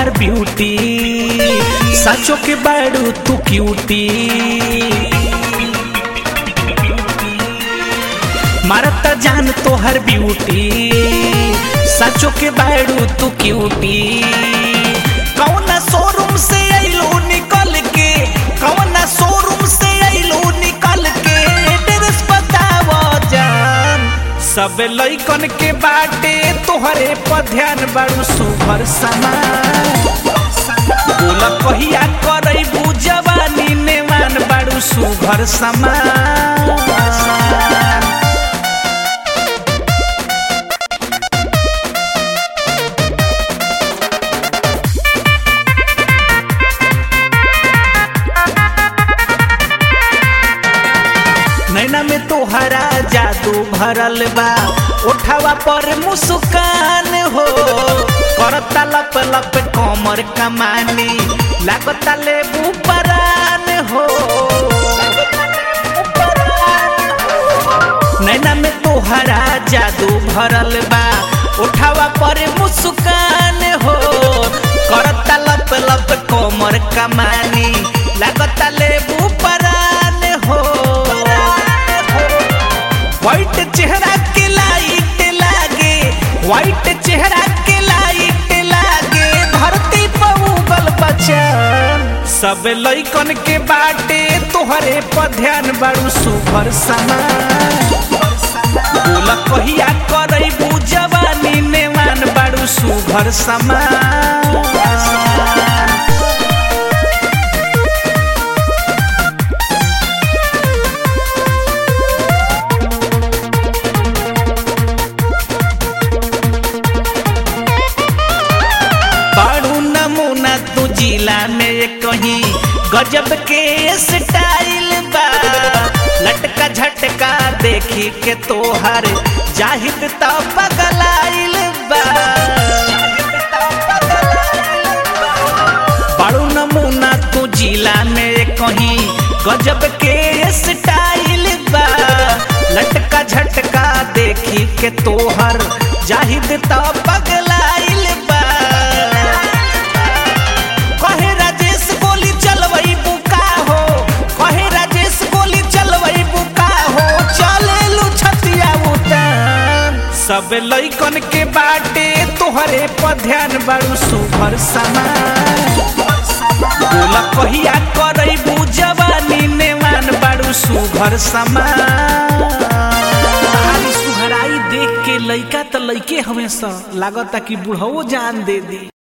तोहर ब्यूटी सचो के बाड़ू तू क्यूटी मारता जान तोहर ब्यूटी सचो के बाड़ू तू क्यूटी कौना शोरूम से आइलो निकल के कौना शोरूम से आइलो निकल के एड्रेस बताव जान सब लइकन के बाटे तोहरे पर ध्यान बाड़ू सुभर समान बोला कहिया करैबू जवानी नेवान बाड़ू सुभर समान नैना में तोहरा जादू भरल बा उठावा पर मुस्कान हो करता लप लप कमर कमानी लागता लेबू परान हो नैना में तोहरा जादू भरल बा उठावा पर मुस्कान हो करता लप लप कमर कमानी लागता लेबू परान हो व्हाइट चेहरा के लाइट लागे व्हाइट चेहरा के लाइट लागे धरती पर उगल बचन सब लइकन के बाटे तोहरे पर ध्यान बाड़ू सुभर समान बोला कहिया करैबू जवानी नेवान बाड़ू सुभर समान बाड़ू नमूना तू जिला में कहीं गजब के स्टाइल बा लटका झटका देखी के तोहर जाहिद तो पगलाइल बा बाड़ू नमूना तू जिला में कहीं गजब के स्टाइल बा लटका झटका देखी के तोहर जाहिद तो पगलाइल बा कहे राजेश गोली चलवई बुका हो कहे राजेश गोली चलवई बुका हो चले लू छतिया उतान सब लइकन के बाटे तोहरे पर ध्यान बाड़ू सुभर समान बोला कहिया करैबू जवानी नेवान बाड़ू सुभर समान सुहराई देख के लइका त लइके हमेशा लागता कि बुढ़ऊ जान दे दी